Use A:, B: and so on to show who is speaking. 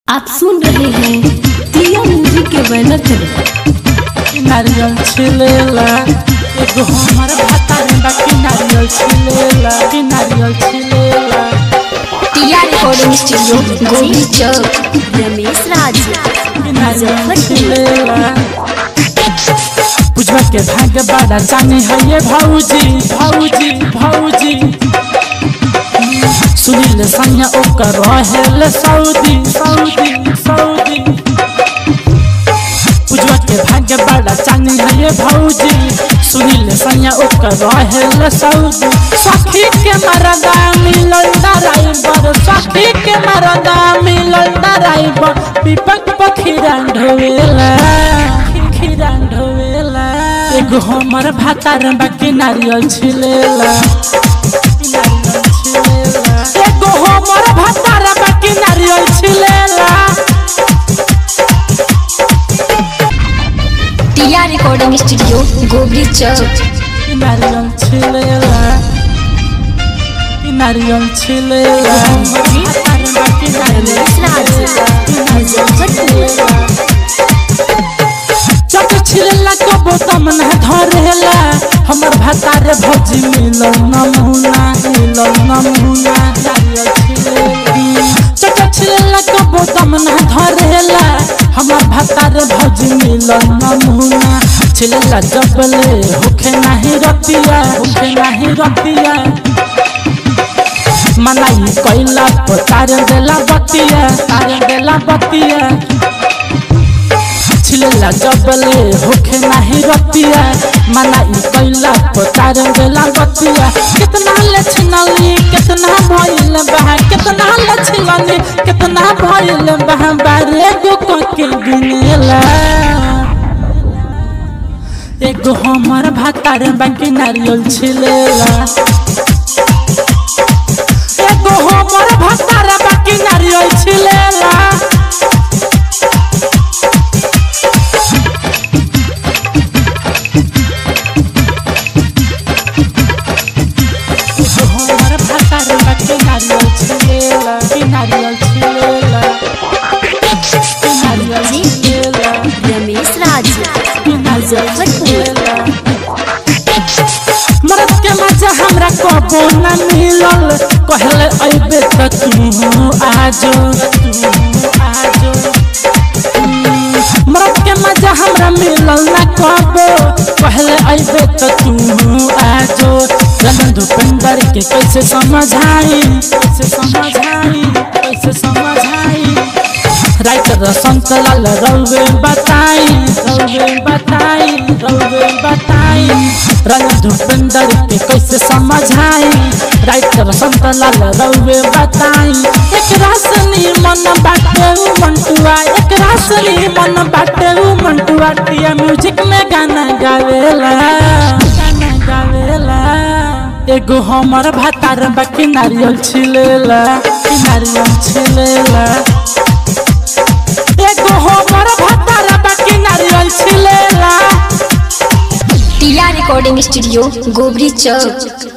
A: आप सुन रहे हैं प्रिया म्यूजिक के बैनर तले
B: नारियल छिलेला एगो हमर भातार बाकी नारियल छिलेला कि नारियल छिलेला
C: टिया रिकॉर्डिंग स्टूडियो गोभी चौक
A: रमेश राज
B: कि नारियल छिलेला पुजवा के भाग्य बड़ा जाने है ये भौजी भौजी भौजी सुनील संग ओकर रहेल सऊदी सऊदी सऊदी पुजवा के भाग्य बड़ा चांदी है ये भौजी सुनील सैया ओकर रहेल सऊदी सखी के मरदा मिलल ड्राइवर सखी के मरदा मिलल ड्राइवर दीपक पखीरा ढोवेला खीरा ढोवेला एगो हमर भातार बाकी नारियल छिलेला नारियल छिलेला एगो हमर भातार बाकी नारियल छिलेला
C: टिया रिकॉर्डिंग स्टूडियो गोभी चौक
B: नारियल छिलेला नारियल छिलेला
A: रमेश राज मुजफ्फरपुर
B: जब छिलेला कबो तम न धरेला हमर भातारे भौजी मिलल नमूना मिलल नमूना नारियल छिलेला जब छिलेला कबो तम न धरेला हमर भातारे भौजी मिलल नमूना छिलेला जबले होखे नाही रतिया होखे नाही रतिया मनाई कैला पर तार देला बतिया तार देला बतिया छिलेला जबले होखे नाही रतिया मनाई कैला पर तार देला बतिया कितना ले छिनली कितना भइल बहा कितना ले छिनली कितना भइल बहा बारे गो के गिनेला एगो हमर भातार बाकी नारियल छिलेला एगो हमर भातार बाकी नारियल छिलेला एगो हमर भातार बाकी नारियल छिलेला कि नारियल छिलेला कि नारियल छिलेला
A: रमेश राज
B: कि नारियल छिलेला मरद के मजा हमरा कबो न मिलल कहले अइबे त तू आजो तू आजो मरद के मजा हमरा मिलल न कबो कहले अइबे त तू आजो रमन भूपेंद्र के कैसे समझाई कैसे समझाई कैसे समझाई राइटर संत लाल रौवे बताई रौवे बताई रौवे बताई रंग भूपेंद्र के कैसे समझाई राइटर संत लाल रौवे बताई एक रासनी मन बाटे उ मंटुआ एक रासनी मन बाटे उ मंटुआ टिया म्यूजिक में गाना गावेला गाना गावेला एगो हमर भातार बाकी नारियल छिलेला कि नारियल छिलेला एगो हमर भातार बाकी नारियल छिलेला
C: टिया रिकॉर्डिंग स्टूडियो गोभी चौक